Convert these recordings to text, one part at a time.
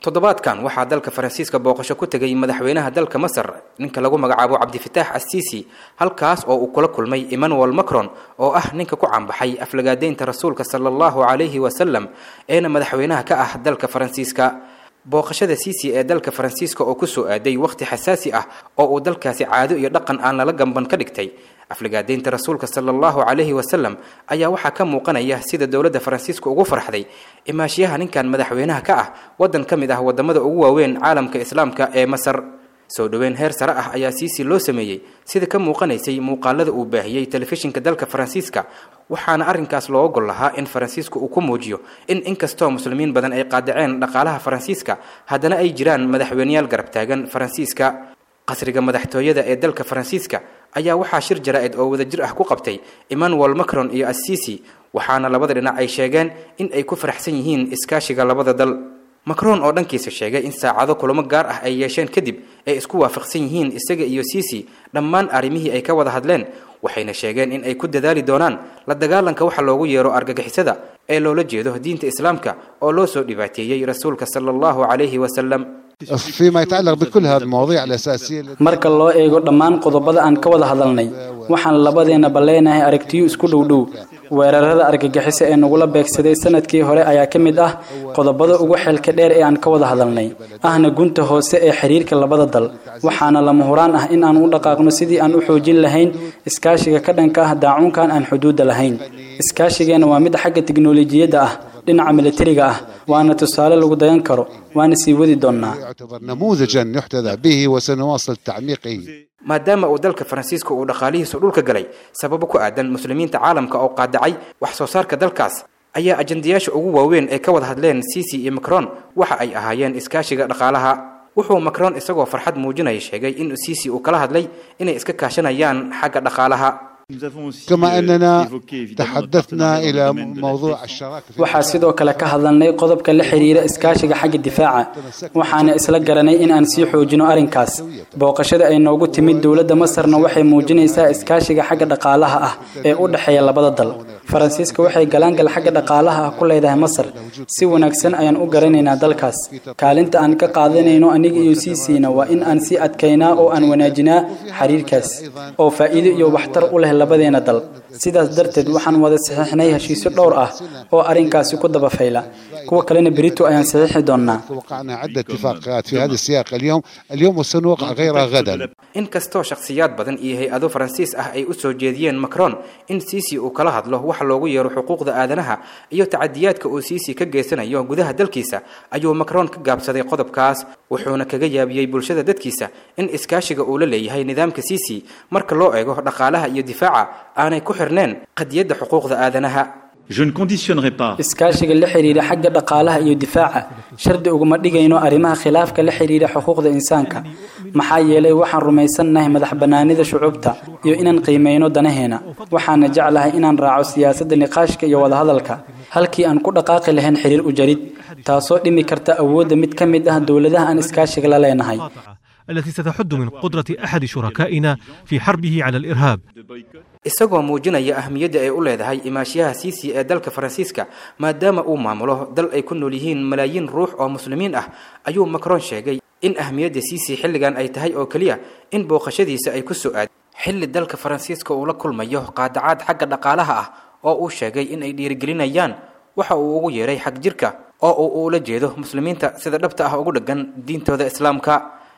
toddobaadkan waxaa dalka faransiiska booqasho ku tegay madaxweynaha dalka masar ninka lagu magacaabo cabdifitaax assiisi halkaas oo uu kula kulmay emmanuel macron oo ah ninka ku caanbaxay aflagaadeynta rasuulka sala allahu calayhi wasalam eena madaxweynaha ka ah dalka faransiiska booqashada siisi ee dalka faransiiska oo kusoo aaday wakhti xasaasi ah oo uu dalkaasi caado iyo dhaqan aan lala gamban ka dhigtay aflagaadeynta rasuulka sala allahu calayhi wasalam ayaa waxaa ka muuqanaya sida dowladda faransiiska ugu farxday imaashiyaha ninkan madaxweynaha ka ah waddan ka mid ah wadamada ugu waaweyn caalamka islaamka ee masar soo dhoweyn heer sare ah ayaa siisi loo sameeyey sida ka muuqanaysay muuqaalada uu baahiyey telefishinka dalka faransiiska waxaana arrinkaas loo ogol lahaa in faransiisku uu ku muujiyo in inkastoo muslimiin badan ay qaadaceen dhaqaalaha faransiiska haddana ay jiraan madaxweyneyaal garab taagan faransiiska qasriga madaxtooyada ee dalka faransiiska ayaa waxaa shir jaraa-id oo wadajir ah ku qabtay emmanuel macron iyo assisi waxaana labada dhinac ay sheegeen in ay ku faraxsan yihiin iskaashiga labada dal macron oo dhankiisa sheegay in saacado kulamo gaar ah ay yeesheen kadib ay isku waafaqsan yihiin isaga iyo sisi dhammaan arrimihii ay ka wada hadleen waxayna sheegeen in ay ku dadaali doonaan la dagaalanka waxa loogu yeero argagixisada ee loola jeedo diinta islaamka oo loo soo dhibaateeyey rasuulka sala allahu calayhi wasalam فيما يتعلق بكل هذه المواضيع الأساسية marka loo eego dhammaan qodobada aan ka wada hadalnay waxaan labadeena baleenahay aragtiyo isku dhowdhow weerarada argagixiso ee nagula beegsaday sanadkii hore ayaa ka mid ah qodobada ugu xeelka dheer ee aan ka wada hadalnay ahna gunta hoose ee xiriirka labada dal waxaana lama huraan ah in aan u dhaqaaqno sidii aan u xoojin lahayn iskaashiga ka dhanka ah daacuunkan aan xuduudda lahayn iskaashigeena waa mid xagga tiknolojiyadda ah dhinaca militariga ah waana tusaale lagu dayan karo waana sii wadi doonnaa يعتبر نموذجا يحتذى به وسنواصل تعميقه maadaama uu dalka faransiiska uu dhaqaalihiisu dhulka galay sababo ku aadan muslimiinta caalamka oo qaadacay wax soo saarka dalkaas ayaa ajandayaasha ugu waaweyn ay ka wada hadleen sisi iyo macron waxa ay ahaayeen iskaashiga dhaqaalaha wuxuu macron isagoo farxad muujinaya sheegay in sisi uu kala hadlay inay iska kaashanayaan xagga dhaqaalaha كما أننا تحدثنا إلى موضوع الشراكة في waxaa sidoo kale ka hadalnay qodobka la xiriira iskaashiga xagga difaaca waxaana isla garanay in aan sii xoojino arrinkaas booqashada ay noogu timid dowladda masarna waxay muujinaysaa iskaashiga xagga dhaqaalaha ah ee u dhexeeya labada dal faransiiska waxay galaangal xagga dhaqaalaha ah ku leedahay masar si wanaagsan ayaan u garanaynaa dalkaas kaalinta aan ka qaadanayno aniga iyo siisiina waa in aan sii adkaynaa oo aan wanaajinaa xiriirkaas oo faa'iido iyo waxtar u leh labadeena dal sidaas darteed waxaan wada saxiixnay heshiisyo dhowr ah oo arrinkaasi ku daba fayla kuwa kalena berito ayaan saxiixi doonnaa وقعنا عدة اتفاقات في هذا السياق اليوم اليوم وسنوقع غيرها غدا inkastoo shakhsiyaad badan iyo hay-ado faransiis ah ay u soo jeediyeen macron in sisi uu kala hadlo waxa loogu yeero xuquuqda aadanaha iyo tacadiyaadka uu sisi ka geysanayo gudaha dalkiisa ayuu macron ka gaabsaday qodobkaas wuxuuna kaga yaabiyey bulshada dadkiisa in iskaashiga uu la leeyahay nidaamka sisi marka loo eego dhaqaalaha iyo difaaca aanay ku xirneen qadiyadda xuquuqda aadanaha Je ne conditionnerai pas iskaashiga la xiriira xagga dhaqaalaha iyo difaaca shardi uguma dhigayno arrimaha khilaafka la xiriira xuquuqda insaanka maxaa yeelay waxaan rumaysannahay madax bannaanida shucuubta iyo inaan qiimeyno danaheena waxaana jeclahay inaan raaco siyaasadda niqaashka iyo wadahadalka halkii aan ku dhaqaaqi lahayn xiriir u jarid taasoo dhimi karta awoodda mid ka mid ah dowladaha aan iskaashiga la leenahay التي ستحد من قدرة أحد شركائنا في حربه على الإرهاب isagoo muujinaya ahmiyadda ay u leedahay imaashiyaha siisi ee dalka faransiiska maadaama uu maamulo dal ay ku nool yihiin malaayiin ruux oo muslimiin ah ayuu macron sheegay in ahmiyadda siisi xilligan ay tahay oo keliya in booqashadiisa ay ku soo aad xilli dalka faransiiska uu la kulmayo qaadacaad xagga dhaqaalaha ah oo uu sheegay in ay dhiirigelinayaan waxa uu ugu yeeray xag jirka oo uu ula jeedo muslimiinta sida dhabta ah ugu dheggan diintooda islaamka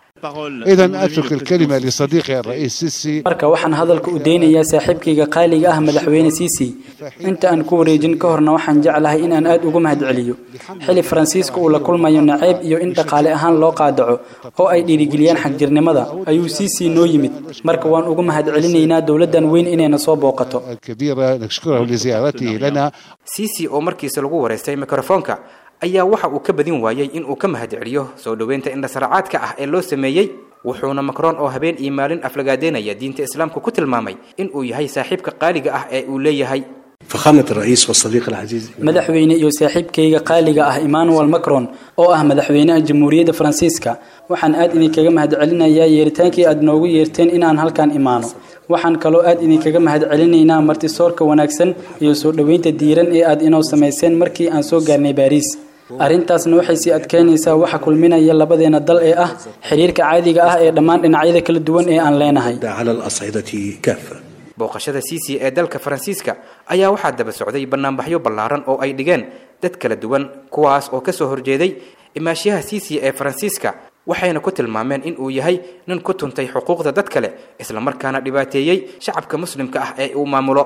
إذا أترك الكلمة لصديقي الرئيس سيسي marka waxaan hadalka u deynayaa saaxiibkayga qaaliga ah madaxweyne siisi inta aan ku wareejin ka horna waxaan jeclahay in aan aad ugu mahadceliyo xili faransiiska uu la kulmayo nacayb iyo in dhaqaale ahaan loo qaadaco oo ay dhiirigeliyaan xagjirnimada ayuu siisi noo yimid marka waan ugu mahadcelinaynaa dowladdan weyn inayna soo booqato الكبيرة نشكره لزيارته لنا siisi oo markiisa lagu wareystay mikrofoonka ayaa waxa uu ka badin waayey in uu ka mahadceliyo soo dhoweynta indhasaracaadka ah ee loo sameeyey wuxuuna macron oo habeen iyo maalin aflagaadeynaya diinta islaamka ku tilmaamay in uu yahay saaxiibka qaaliga ah ee uu leeyahay فخامة الرئيس والصديق العزيز madaxweyne iyo saaxiibkayga qaaliga ah emmanuel macron oo ah madaxweynaha jamhuuriyadda faransiiska waxaan aad idinkaga mahadcelinayaa yeeritaankii aad noogu yeerteen inaan halkan imaano waxaan kaloo aad idinkaga mahadcelinaynaa martisoorka wanaagsan iyo soo dhoweynta diiran ee aad inoo samayseen markii aan soo gaarnay baariis arrintaasna waxay sii adkeynaysaa waxa kulminaya labadeena dal ee ah xiriirka caadiga ah ee dhammaan dhinacyada kala duwan ee aan leenahay على الأصعدة كافة booqashada siisi ee dalka faransiiska ayaa waxaa daba socday banaanbaxyo ballaaran oo ay dhigeen dad kala duwan kuwaas oo kasoo horjeeday imaashiyaha siisi ee faransiiska waxayna ku tilmaameen in uu yahay nin ku tuntay xuquuqda dad kale islamarkaana dhibaateeyey shacabka muslimka ah ee uu maamulo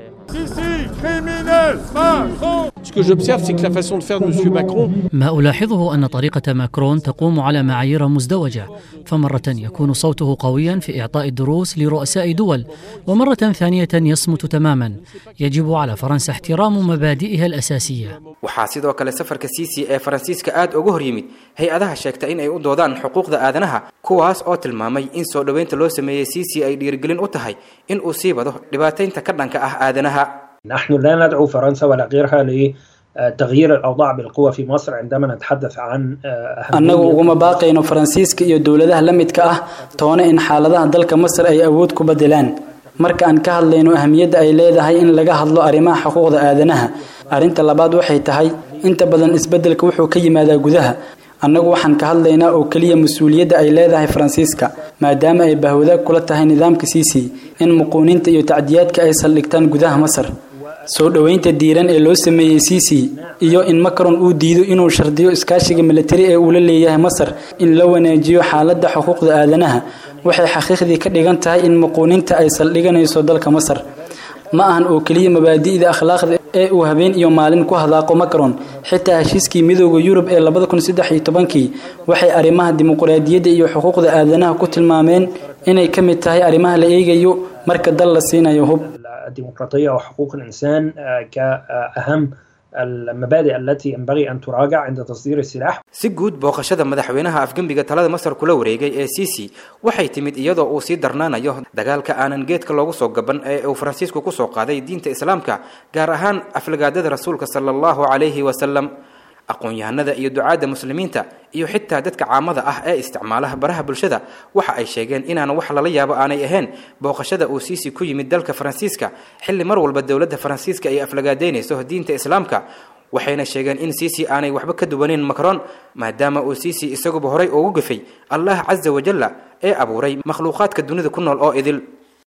Ce que j'observe, c'est que la façon de faire de M. Macron ما ألاحظه أن طريقة ماكرون تقوم على معايير مزدوجة فمرة يكون صوته قويا في إعطاء الدروس لرؤساء دول ومرة ثانية يصمت تماما يجب على فرنسا احترام مبادئها الأساسية waxaa sidoo kale safarka siisi ee faransiiska aad uga hor yimid hay-adaha sheegta in ay u doodaan xuquuqda aadanaha kuwaas oo tilmaamay in soo dhoweynta loo sameeyey siisi ay dhiirigelin u tahay in uu sii wado dhibaataynta ka dhanka ah aadanaha نحن لا ندعو فرنسا ولا غيرها لتغيير الأوضاع بالقوة في مصر عندما نتحدث عن annagu uguma baaqayno faransiiska iyo dowladaha la midka ah toona in xaaladaha dalka masar ay awood ku bedelaan marka aan ka hadlayno ahamiyadda ay leedahay in laga hadlo arrimaha xuquuqda aadanaha arrinta labaad waxay tahay inta badan isbeddelka wuxuu ka yimaadaa gudaha annagu waxaan ka hadlaynaa oo keliya mas-uuliyadda ay leedahay faransiiska maadaama ay bahwadaag kula tahay nidaamka siisi in muquuninta iyo tacdiyaadka ay saldhigtaan gudaha masar soo dhoweynta diiran ee loo sameeyey siisi iyo in macron uu diido inuu shardiyo iskaashiga militari ee uu la leeyahay masar in la wanaajiyo xaaladda xuquuqda aadanaha waxay xaqiiqdii ka dhigan tahay in muquuninta ay saldhiganayso dalka masar ma ahan oo keliya mabaadi'da akhlaaqda ee uu habeen iyo maalin ku hadaaqo macron xitaa heshiiskii midooda yurub ee labada kun saddex iyo tobankii waxay arrimaha dimuqraadiyadda iyo xuquuqda aadanaha ku tilmaameen inay ka mid tahay arrimaha la eegayo marka dal la siinayo hub الديمقراطية وحقوق الإنسان كأهم المبادئ التي ينبغي أن تراجع عند تصدير السلاح si guud booqashada madaxweynaha afgembiga talada masar kula wareegay ee siisi waxay timid iyadoo uu sii darnaanayo dagaalka aanan geedka loogu soo gaban ee uu faransiisku kusoo qaaday diinta islaamka gaar ahaan aflagaadada rasuulka sala allahu calayhi wasalam aqoon-yahanada iyo ducaadda muslimiinta iyo xitaa dadka caamada ah ee isticmaalaha baraha bulshada waxa ay sheegeen inaan wax lala yaabo aanay ahayn booqashada uu siisi ku yimid dalka faransiiska xilli mar walba dowladda faransiiska ay aflagaadeynayso diinta islaamka waxayna sheegeen in siisi aanay waxba ka duwaneyn macron maadaama uu siisi isaguba horay ugu gafay allah casa wajalla ee abuuray makhluuqaadka dunida ku nool oo idil